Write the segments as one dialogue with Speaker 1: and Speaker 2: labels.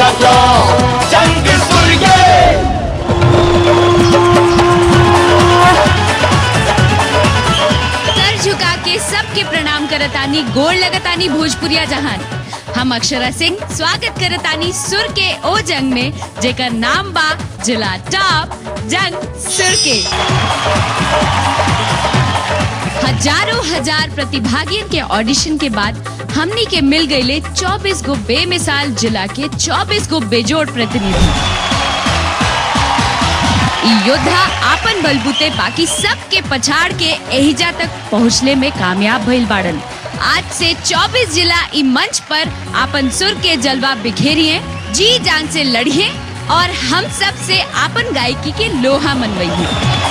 Speaker 1: जाओ जंग सूर्य
Speaker 2: सर झुका के सबके प्रणाम करतानी गोड़ लगतानी भोजपुरिया जहान हम अक्षरा सिंह स्वागत करतानी सुर के ओ जंग में जेकर नाम बा जिला टॉप जंग सुर के हजारों हजार प्रतिभागियों के ऑडिशन के बाद हमनी के मिल गईले 24 गो बेमिसाल जिला के 24 गो बेजोड़ प्रतिनिधि ई योद्धा आपन बलबूते बाकी सब के पछाड़ के एहिजा तक पहुँचले में कामयाब भइल बाड़न आज से 24 जिला ई मंच पर आपन सुर के जलवा बिखेरिए जी जान से लड़िए और हम सब से आपन गायकी के लोहा मनवाइए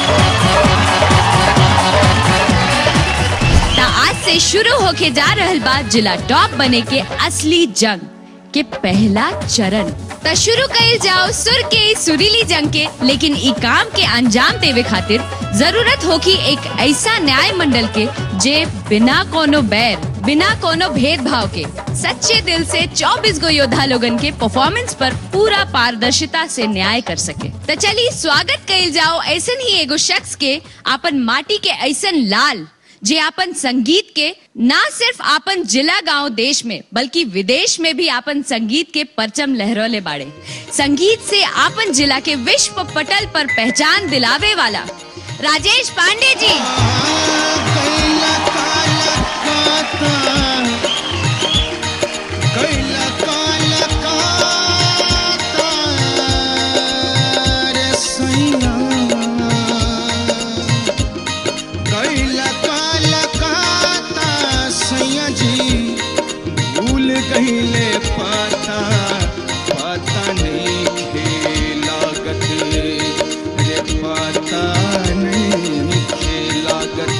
Speaker 2: ता आज से शुरू होके जा रहल बा जिला टॉप बने के असली जंग के पहला चरण त शुरू कइल जाओ सुर के इस सुरीली जंग के लेकिन ई काम के अंजाम देवे खातिर जरूरत होगी एक ऐसा न्याय मंडल के जे बिना कोनो बैर बिना कोनो भेदभाव के सच्चे दिल से 24 गो योद्धा लोगन के परफॉर्मेंस पर पूरा पारदर्शिता से न्याय कर सके तो चलिए स्वागत कइल जाओ ऐसन ही एगो शख्स के आपन माटी के ऐसन लाल जे आपन संगीत के ना सिर्फ आपन जिला गांव देश में बल्कि विदेश में भी आपन संगीत के परचम लहरोले बाड़े संगीत से आपन जिला के विश्व पटल पर पहचान दिलावे वाला राजेश पांडे जी
Speaker 3: कहिले पता पता नहीं खेलागत रे पता नहीं खेलागत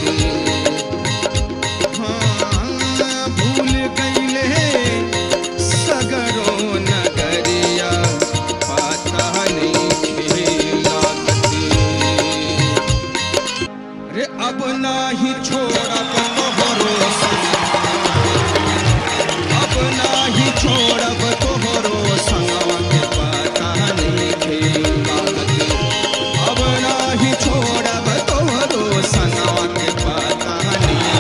Speaker 3: हाँ भूल गईले सगरो नगरिया पता नहीं खेलागत रे अब नाही छोड़ब तोहरो संग अब नाही छोड़ब तोहरो संगवा के पता नहीं खेलागत अब नाही छोड़ब तोहरो संगवा के पता नहीं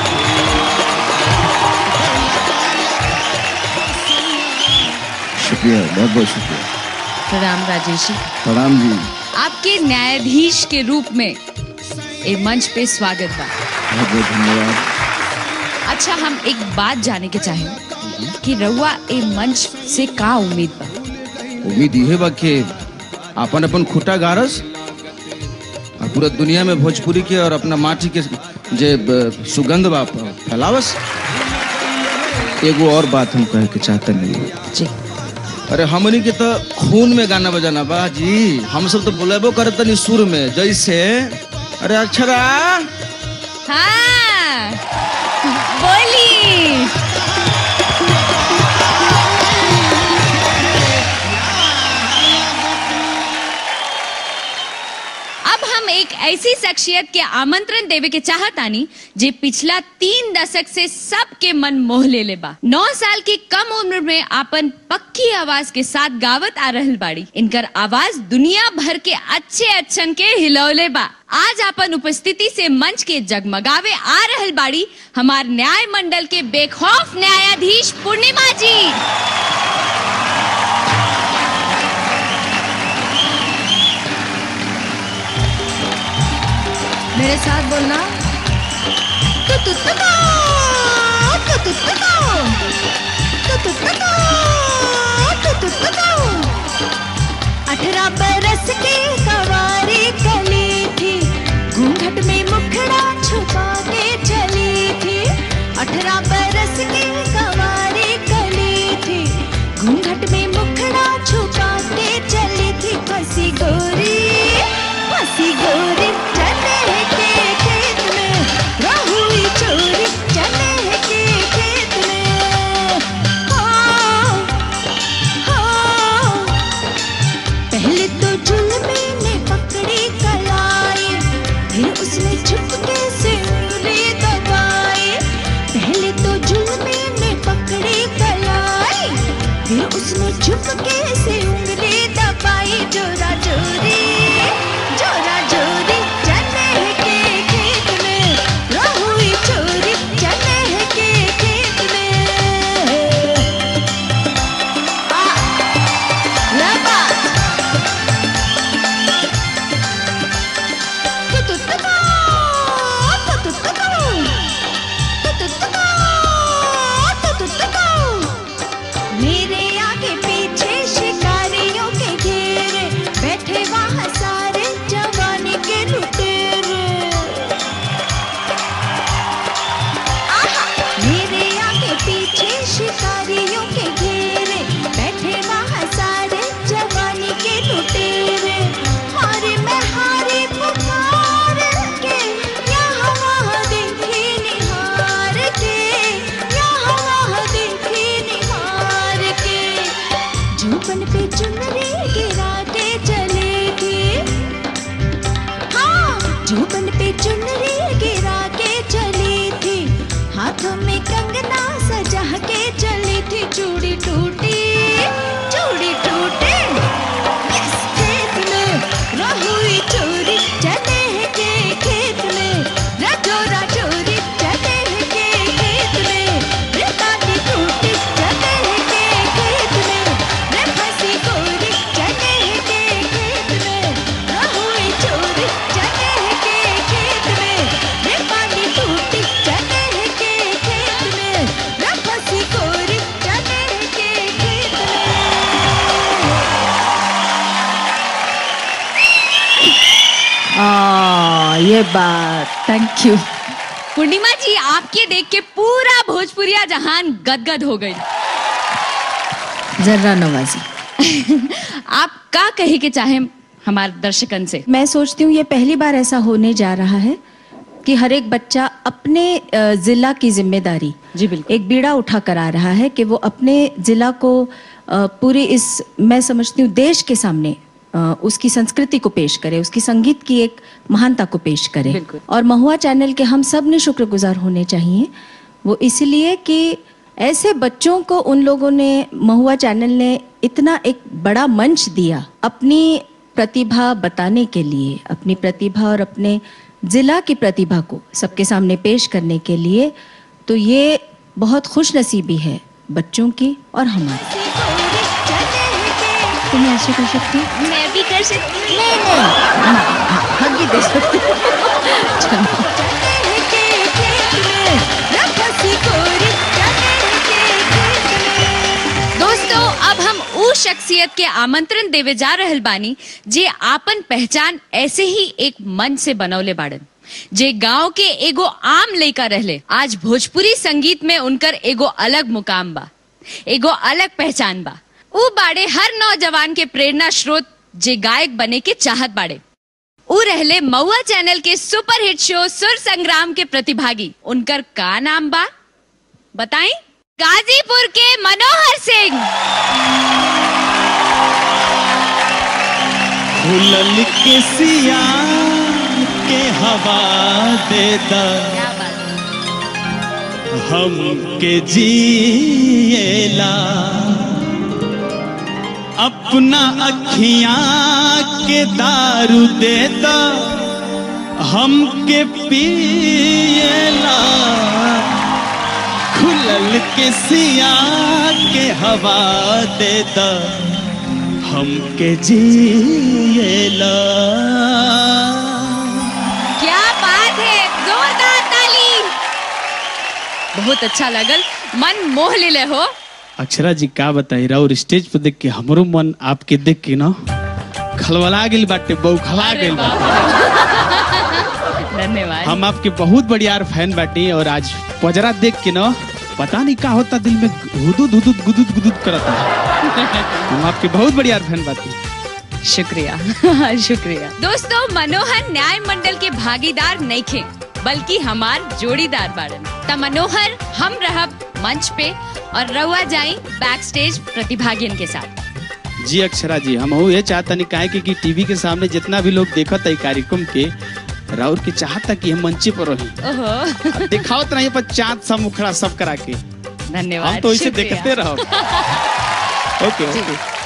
Speaker 4: शुक्रिया बहुत बहुत शुक्रिया
Speaker 2: प्रणाम राजेश जी
Speaker 4: प्रणाम जी
Speaker 2: आपके न्यायाधीश के रूप में ए मंच पे स्वागत बा
Speaker 4: बहुत बहुत धन्यवाद
Speaker 2: अच्छा हम एक बात जाने के चाहे कि रउआ ए मंच से का उम्मीद बा
Speaker 4: उम्मीद इहे बा कि अपन अपन खुटा गारस और पूरा दुनिया में भोजपुरी के और अपना माटी के जे ब- सुगंध बा फैलावस एगो और बात हम कहे के चाहते नहीं
Speaker 2: जी
Speaker 4: अरे हमनी के तो खून में गाना बजाना बा जी हम सब तो बोलेबो करत तनी सुर में जैसे अरे अक्षरा
Speaker 2: हाँ बोली अब हम एक ऐसी शख्सियत के आमंत्रण देवे के चाहतानी जे पिछला तीन दशक से सबके मन मोह ले ले बा नौ साल की कम उम्र में आपन पक्की आवाज के साथ गावत आ रहल बाड़ी इनकर आवाज दुनिया भर के अच्छे अच्छन के हिलौले बा आज आपन उपस्थिति से मंच के जगमगावे आ रहल बाड़ी हमार न्याय मंडल के बेखौफ न्यायाधीश पूर्णिमा जी मेरे साथ बोलना तु तु तु तु, तु तु तु तु, तु तु तु तु, तु तु तु तु। अठारह बरस की सवारी कली थी घूंघट में मुखड़ा छुपा के चली थी अठारह बरस की सवारी कली थी घूंघट में मुखड़ा छुपा के चली थी फंसी गोरी फंसी गोरी चले के खेत में रहुई चोरी चले के खेत में हाँ, हाँ। पहले तो जुल्मी ने पकड़ी कलाई फिर उसने चुपके से उंगली दबाई पहले तो जुल्मी ने पकड़ी कलाई फिर उसने चुपके से
Speaker 5: पे चुनरी गिरा के चली थी हाँ जोबन पे चुनरी गिरा के चली थी हाथों में कंगना सजा के चली थी चूड़ी टूटी चूड़ी टूटी यस खेत में रहुई चोरी चले हैं के खेत में रजोरा चोरी चले हैं के खेत में रे ताली टूटी चले हैं के खेत में रे फंसी कोरी चले हैं के खेत में रहुई चोरी चले हैं के खेत में रे पानी टूटी चले हैं के खेत में रे फंसी कोरी चले हैं के खेत में
Speaker 6: आ, ये बात
Speaker 2: थैंक यू पूर्णिमा जी आपके देख के पूरा भोजपुरिया जहान गदगद हो गई
Speaker 6: जर्रा नवाजी
Speaker 2: आप का कहे के चाहे हमारे दर्शकन से
Speaker 6: मैं सोचती हूँ ये पहली बार ऐसा होने जा रहा है कि हर एक बच्चा अपने अ, जिला की जिम्मेदारी
Speaker 2: जी, बिल्कुल।
Speaker 6: एक बीड़ा उठा कर आ रहा है कि वो अपने जिला को अ, पूरे इस मैं समझती हूँ देश के सामने अ, उसकी संस्कृति को पेश करे उसकी संगीत की एक महानता को पेश करे
Speaker 2: बिल्कुल।
Speaker 6: और महुआ चैनल के हम सब ने शुक्रगुजार होने चाहिए वो इसलिए कि ऐसे बच्चों को उन लोगों ने महुआ चैनल ने इतना एक बड़ा मंच दिया अपनी प्रतिभा बताने के लिए अपनी प्रतिभा और अपने जिला की प्रतिभा को सबके सामने पेश करने के लिए तो ये बहुत खुश नसीबी है बच्चों की और हमारी तुम्हें ऐसे कर सकती हो?
Speaker 2: मैं भी कर सकती हूँ
Speaker 6: नहीं नहीं हाँ, हाँ, हग ही दे सकती हो। चलो
Speaker 2: दोस्तों अब हम ऊ शख्सियत के आमंत्रण देवे जा रहल बानी जे आपन पहचान ऐसे ही एक मन से बनौले बाड़न जे गांव के एगो आम लइका रहले आज भोजपुरी संगीत में उनकर एगो अलग मुकाम बा एगो अलग पहचान बा ऊ बाड़े हर नौजवान के प्रेरणा स्रोत जे गायक बने के चाहत बाड़े ऊ रहले महुआ चैनल के सुपर हिट शो सुर संग्राम के प्रतिभागी उनकर का नाम बा बताएं गाजीपुर के मनोहर सिंह
Speaker 1: खुलल के सिया के हवा देता हम के जिएला अपना अखियां के दारू देता हम के पिएला खुलल के सिया के हवा देता हमके जिएला
Speaker 2: क्या बात है जोरदार ताली बहुत अच्छा लगल मन मोह ले हो
Speaker 1: अक्षरा जी का बताई और स्टेज पे देख के हमरो मन आपके देख के ना खलवला गेल बाटे बौखला
Speaker 2: अरे
Speaker 1: गेल
Speaker 2: वाह।
Speaker 1: बाटे
Speaker 2: धन्यवाद
Speaker 1: हम आपके बहुत बढ़िया फैन बाटी और आज पजरा देख के ना पता नहीं का होता दिल में हुदुद हुदुद गुदुद गुदुद करता हम आपके बहुत बढ़िया फैन बाटी
Speaker 2: शुक्रिया शुक्रिया दोस्तों मनोहर न्याय मंडल के भागीदार नहीं थे बल्कि हमार जोड़ीदार बाड़न त मनोहर हम रहब मंच पे और रहुआ जाई बैक स्टेज प्रतिभागियन के साथ
Speaker 1: जी अक्षरा जी हम ये चाहता नहीं काहे कि, कि टीवी के सामने जितना भी लोग देखत है कार्यक्रम के राउर के चाहता कि हम मंचे पर रही
Speaker 2: ओहो
Speaker 1: दिखावत नहीं पर चांद सा मुखड़ा सब करा के
Speaker 2: धन्यवाद
Speaker 1: हम तो इसे
Speaker 2: शुक्रिया।
Speaker 1: देखते रहो ओके
Speaker 2: जी।
Speaker 1: ओके